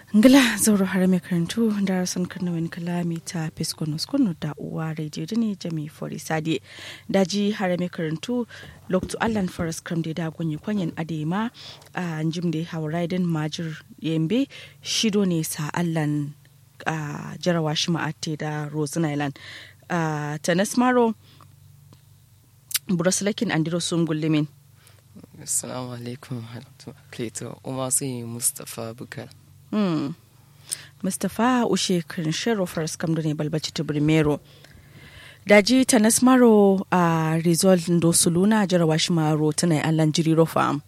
ngila zauro har mai karantu da rasan karnawin kalami ta fiskonos kunu da uwa radio dini jami fori sadi daji har mai karantu loktu allan forest kram da gunyi kwanyen adema a jim da hawa din majir yambe shido ne sa allan a jarawa shi ma'ate da rosin island a tanas maro burasulakin andiro sun gullumin Assalamu alaikum Plato Umar sai Mustapha Bukar. Hmm. Mustapha ushe kan shero faras kam ne balbaci ta Birmero. Daji ta nasmaro a result do suluna jarawa shi maro tana allan jiri rofa.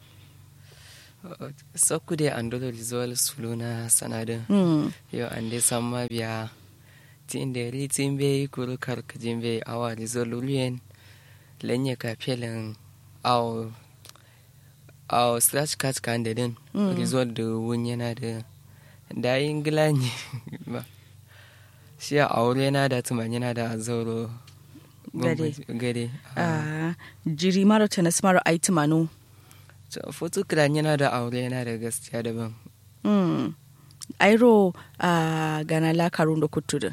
Sakku dai an dole rizol suluna sanadin. Hmm. Yau an dai san ma biya tin da ri tin bai kuru karkajin bai awa rizol luliyen lanye ka felin aw aw slash cat kan da din rizol da wun yana da da yin gilani ba shi a aure na da tuman yana da zauro Gade. gade Ah, jiri maro ta nasmaro ai tumano. foto kiran yana da aure yana da gaskiya daban Hmm. Airo a gana la karun da kutudu.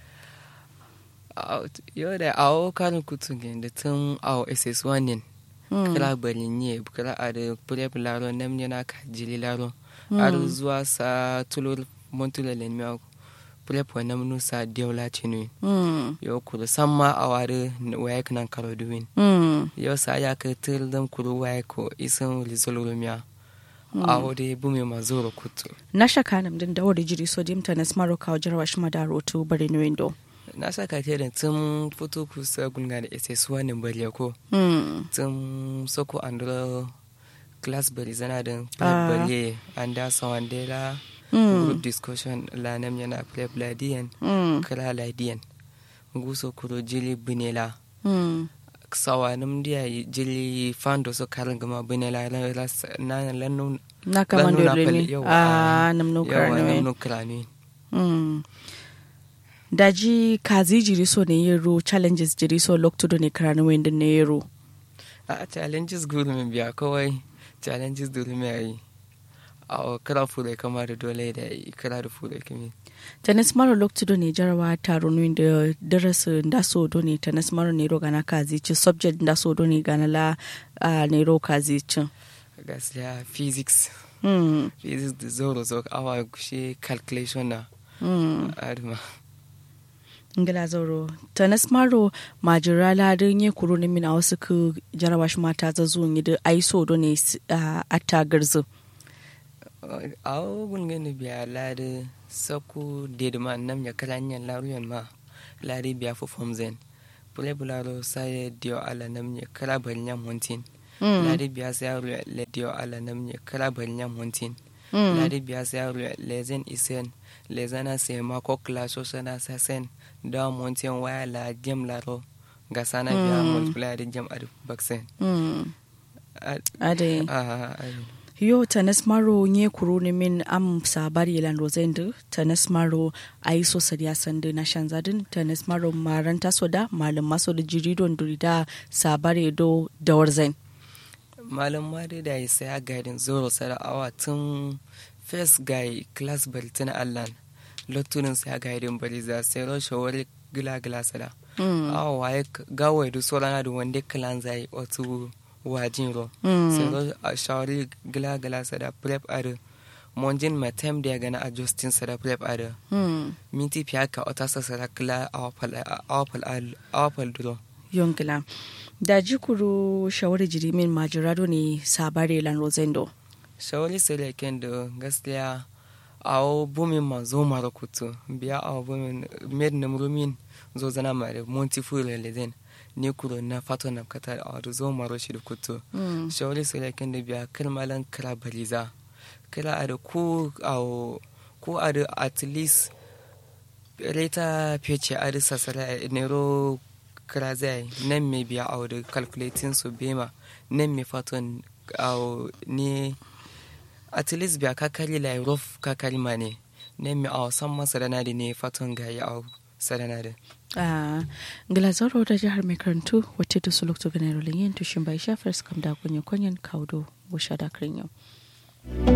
yau da awo karin kutu da tun awo ss1 ne kira balinye kira a da prep laro nam yana ka jili laro har zuwa sa tulur montula lenmiya prep wa nam nusa dewla cinu Hmm. yau kuru san ma a wari waya kanan karo duwin Hmm. yau sa ya ka tir dan kuru waya ko isan rizol rumiya awo da bume ma zoro kutu Na shaka nam din da wuri jiri sodium ta nasmaro kawo jarawa shi madaro to bari ni window. na saka ke da tun fito kusa gunga da ss1 ne bari ko Hmm. tun soko andro class bari zana da Ah. bari an da sawan dela Mm. group discussion la nam yana prep ladiyan Hmm. kala ladiyan guso kuro jili binela Hmm. sawa nam dia jili fando so karin gama binela na na lanu na kama Lanu da na remi pali- yawa, a nam no yawa nam karne no krani mm daji kazi jiri so ne yero challenges jiri so lokto do ne karane wende ne yero a challenges guru min biya kawai challenges duru mai yi a kira fure kama da dole da yi kira da fure kimi tanes maro lokto do ne jarawa taro no da darasu ndaso do ne tanes maro ne ro gana kazi ci subject ndaso do ne gana la a ne ro kazi ci gaskiya physics mm physics da zoro zo awa shi calculation na mm adama ngila zauro tanes maro majira la din ye kuro ne min a wasu ku jarawa shi mata za zuwa yi da aiso do ne a attagarzu a ogun gani biya lari saku dedima nam ya kala nyan laruyan ma lari biya fu form zen pule bularo sai dio ala nam ya kala bari nyam hontin lari biya sai le dio ala nam ya kala bari nyam hontin ladi biya sai lezen isen lezana sai ma ko klaso sana sa sen da monten waya la jem laro ga sana biya multiply da jem adu baksen mm A- ade a- a- yo tanes maro nye kuro ne min am sabari lan rozendu tanes maro ayi so sadiya sande na shanzadin tanes maro maranta soda malam maso da jiridon durida sabari do dawarzen malam ma dai da ya saya gaidin zoro sara awa tun first guy class bari tun allan lotunin saya gaidin bari za sai ro shawari gila gila sada mm. awa waye gawai da sauran da wanda kalan zai otu wajin ro Mm. sai ro a shawari gila gila sada prep ada monjin ma time da ya gana adjusting sada prep ada mm. minti fiya ka ota sa sada kila awapal awapal awapal duro yongila da jikuru shawari jiri min majirado ne sabari lan rozendo shawali sai ken da gaskiya awo bumin ma zo mara kutu biya awo bumin med na murumin zo zana ma da monti fure lezen ni kuro na fato na kata a da zo maro shi da kutu mm. shawali sai ken da biya kalmalan kala baliza kala a da ku awo ku a da at least reta fece a da sasara nero kira zai nan me biya awo da calculating su bema nan me faton awo ne at least biya kakari la rof kakari ma ne ne mi aw san masa da nadi ne faton ga ya aw sadana da a ngilazaro da jihar mai karantu wacce da su lokto ganero linyin tushin bai shafar skam da kunye kunyen kaudo busha da yau